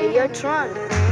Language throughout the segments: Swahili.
Ayo Tron.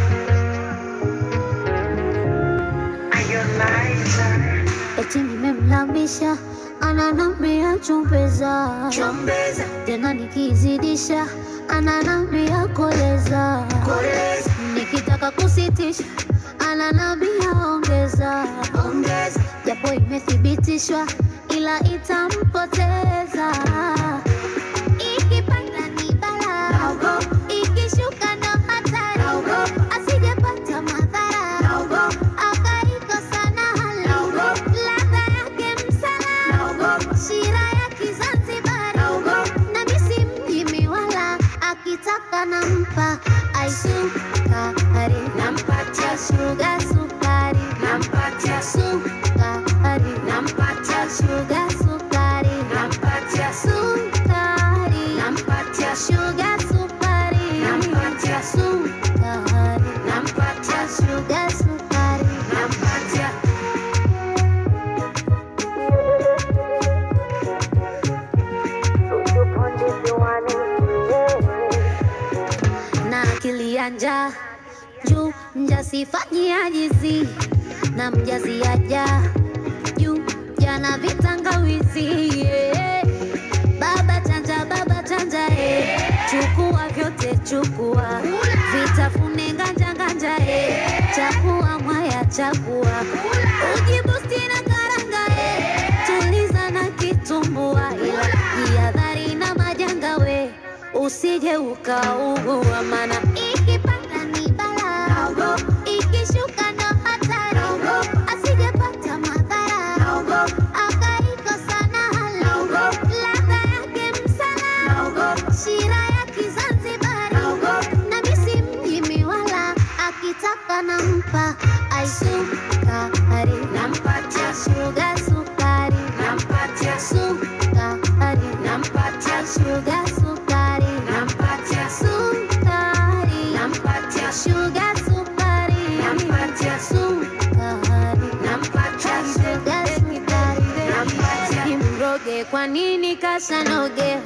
eti nimemlambisha ananambia chumbeza Chombeza, tena nikizidisha ananambia koleza koleza, nikitaka kusitisha ananambia ongeza ongeza, japo imethibitishwa ila itampoteza ikipanda ni bala naogopa, ikishuka ndo hatari naogopa, asijepata madhara naogopa, akaikosa na hala Naogopa. ladha yake msala naogopa, shira ya kizanzibari naogopa, na misi mjimi wala akitaka nampa aisukari nampatia, shuga sukari nampatia, sukari nampatia, shuga sukari nampatia, sukari nampatia, shuga sukari Nampatia. sukari nampatia, shuga sukari nampatia. na akili ya njaa juu mjasifanyia jizi na mjazi aja juu jana vitangawizi yeah. baba chanja baba chanja eh. chukua vyote chukua vitafune nganja nganja eh. chakua mwaya chakua ujibusti na karanga eh. tuliza na kitumbua ila jihadhari na majanga we usije ukaugua mana ikipanda ni bala Naogopa, ikishuka ndo hatari Naogopa. asijepata madhara naogopa, akaikosa na hala Naogopa. ladha yake msala naogopa, shira ya kizanzibari naogopa, na misi mjimi wala akitaka nampa aisukari nampatia, shuga sukari nampatia, sukari nampatia, shuga sukari nampatia, sukari nampatia, shuga sukari Nampatia. sukari nampatia, shuga sukari nampatia. nimroge kwa nini kasanoge